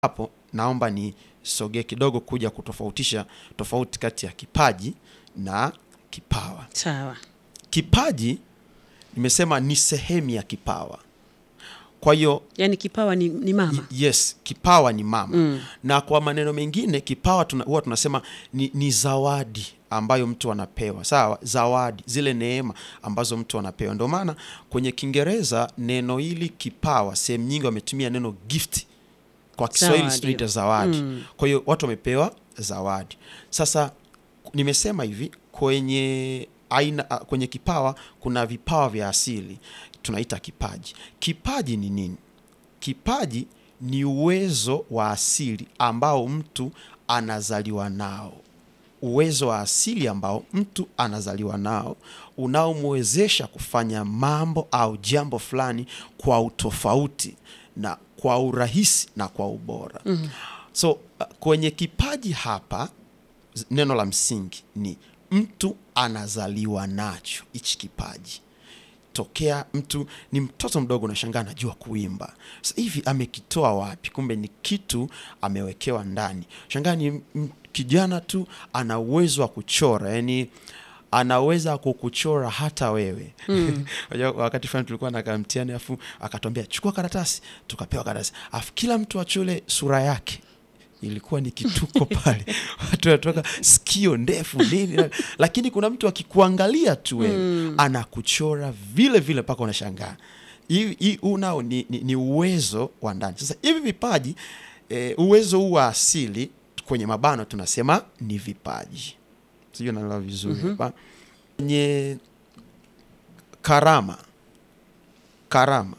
hapo naomba nisogee kidogo kuja kutofautisha tofauti kati ya kipaji na kipawa. Sawa. Kipaji nimesema ni sehemu ya kipawa. Kwa hiyo Yaani kipawa ni, ni mama. yes, kipawa ni mama na kwa maneno mengine kipawa tuna, huwa tunasema ni, ni zawadi ambayo mtu anapewa. Sawa, zawadi, zile neema ambazo mtu anapewa. Ndio maana kwenye Kiingereza neno hili kipawa, sehemu nyingi wametumia neno gift kwa Kiswahili Zawadi. tunaita zawadi. Kwa hiyo watu wamepewa zawadi. Sasa nimesema hivi kwenye aina kwenye kipawa kuna vipawa vya asili tunaita kipaji. Kipaji ni nini? Kipaji ni uwezo wa asili ambao mtu anazaliwa nao, uwezo wa asili ambao mtu anazaliwa nao unaomwezesha kufanya mambo au jambo fulani kwa utofauti na kwa urahisi na kwa ubora. So uh, kwenye kipaji hapa z- neno la msingi ni mtu anazaliwa nacho hichi kipaji tokea mtu ni mtoto mdogo, unashangaa anajua kuimba. Sasa hivi amekitoa wapi? Kumbe ni kitu amewekewa ndani. Shangaa ni m- kijana tu ana uwezo wa kuchora, yani anaweza kukuchora hata wewe. Unajua wakati fulani tulikuwa na kamtihani, afu akatwambia chukua karatasi, tukapewa karatasi, afu kila mtu achole sura yake ilikuwa ni kituko pale, watu wanatoka sikio ndefu nini, na- lakini kuna mtu akikuangalia tu wewe anakuchora vile vile mpaka unashangaa. Hii hii huu nao ni, ni, ni uwezo wa ndani. Sasa hivi vipaji eh, uwezo huu wa asili kwenye mabano tunasema ni vipaji, sijui naelewa vizuri hapa kwenye karama. Karama,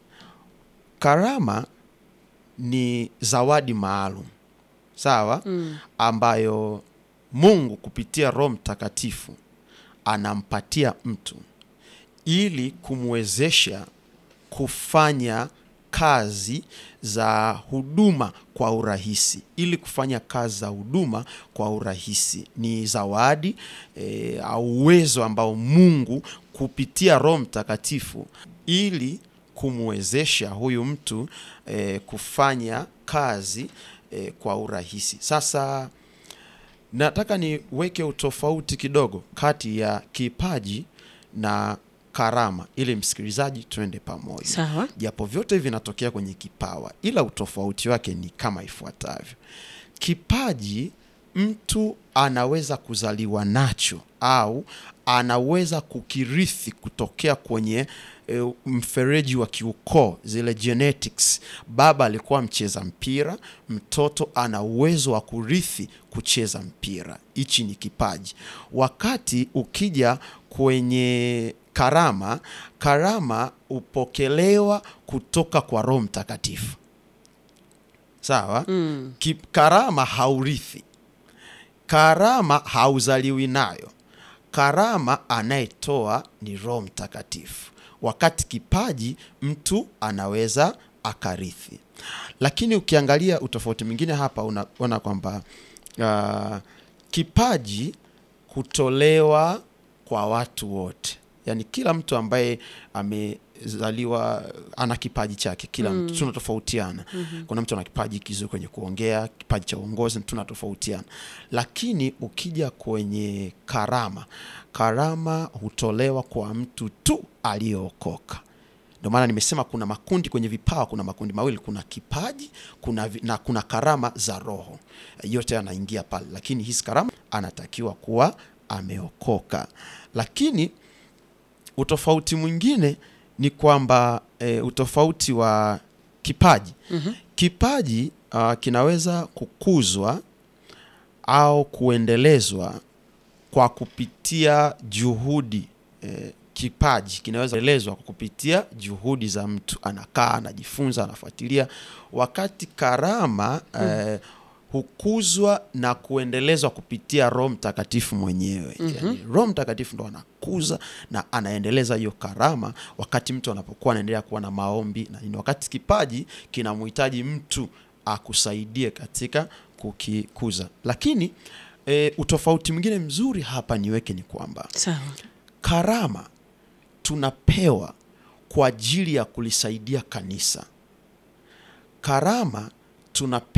karama ni zawadi maalum sawa, ambayo Mungu kupitia Roho Mtakatifu anampatia mtu ili kumwezesha kufanya kazi za huduma kwa urahisi. Ili kufanya kazi za huduma kwa urahisi ni zawadi e, au uwezo ambao Mungu kupitia Roho Mtakatifu ili kumwezesha huyu mtu e, kufanya kazi e, kwa urahisi. Sasa nataka niweke utofauti kidogo kati ya kipaji na karama ili msikilizaji tuende pamoja Sawa. japo vyote hivi vinatokea kwenye kipawa, ila utofauti wake ni kama ifuatavyo. Kipaji mtu anaweza kuzaliwa nacho au anaweza kukirithi kutokea kwenye e, mfereji wa kiukoo, zile genetics. Baba alikuwa mcheza mpira, mtoto ana uwezo wa kurithi kucheza mpira. Hichi ni kipaji. Wakati ukija kwenye karama, karama hupokelewa kutoka kwa Roho Mtakatifu. Sawa? Ki- Karama haurithi, karama hauzaliwi nayo. Karama anayetoa ni Roho Mtakatifu, wakati kipaji mtu anaweza akarithi. Lakini ukiangalia utofauti mwingine hapa, unaona kwamba uh, kipaji hutolewa kwa watu wote, yaani kila mtu ambaye amezaliwa ana kipaji chake. Kila mtu tunatofautiana. Kuna mtu ana kipaji kizuri kwenye kuongea, kipaji cha uongozi, tunatofautiana. Lakini ukija kwenye karama, karama hutolewa kwa mtu tu aliyeokoka. Ndio maana nimesema kuna makundi kwenye vipawa, kuna makundi mawili, kuna kipaji kuna vi, na kuna karama za Roho. Yote yanaingia pale, lakini hizi karama anatakiwa kuwa ameokoka. Lakini utofauti mwingine ni kwamba e, utofauti wa kipaji kipaji uh, kinaweza kukuzwa au kuendelezwa kwa kupitia juhudi eh, kipaji kinaweza kuendelezwa kwa kupitia juhudi za mtu, anakaa anajifunza, anafuatilia, wakati karama eh, hukuzwa na kuendelezwa kupitia Roho Mtakatifu mwenyewe. Yani, Roho Mtakatifu ndo anakuza na anaendeleza hiyo karama, wakati mtu anapokuwa anaendelea kuwa na maombi na nini, wakati kipaji kinamhitaji mtu akusaidie katika kukikuza. Lakini e, utofauti mwingine mzuri hapa niweke ni kwamba Sawa. karama tunapewa kwa ajili ya kulisaidia kanisa. Karama tunapewa